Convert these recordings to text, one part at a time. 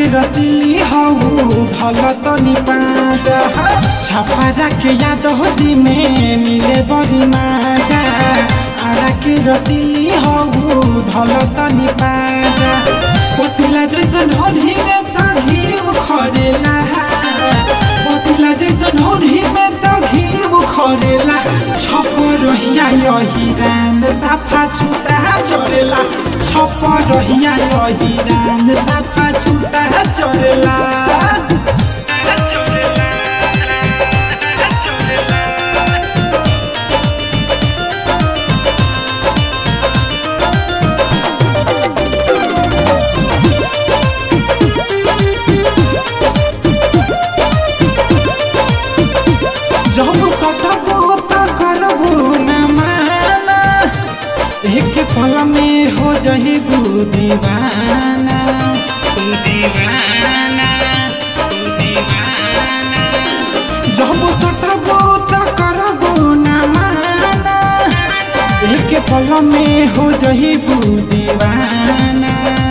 रसिली हऊ ढल तनी पाजा छपरा के याद हो जी में मिले बड़ी माजा आरा के रसिली हऊ ढल तनी पाजा पतिला जैसन होली में त घीव खरेला पतिला जैसन होली में त घीव खरेला छप रहिया यही रान साफा छुटा चरेला छप रहिया यही रान साफा छुटा चरेला जब सटबो त करबो न माना एक पल में हो जही दीवाना तू दीवाना तू दीवाना जब सटबो त करबो न माना एक पल में हो जही दीवाना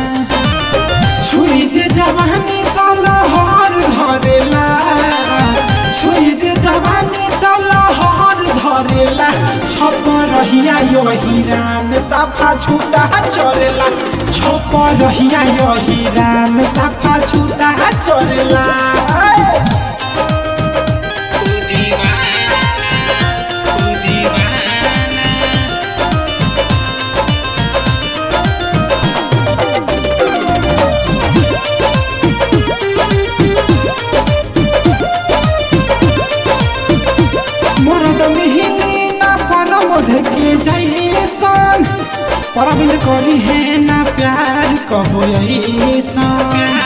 छुई जे जवानी तल हर धरेला छुई जे जवानी तल हर धरेला छप रहिया यही राम साफा छुटा चरेला छप रहिया यही राम साफा छुटा चरेला तू दीवाना तू दीवाना मरद मिहिली ना परमोध के जैसन परबिन करी है ना प्यार कहो ऐसन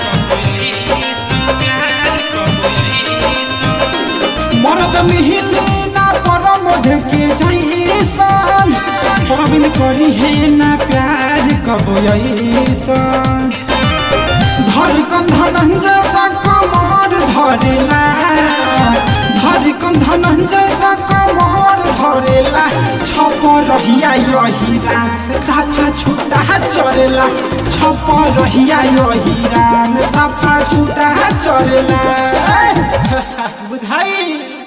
मरद मिहिली ना परमोध के जैसन परबिन करी है ना प्यार कहो ऐसन धड़कन धनंजय दा कमर धरेला धड़कन धनंजय दा कमर धरेला छप रहिया यही रान साफा छुटा चरेला छप रहिया यही रान साफा छुटा चरेला बुझाई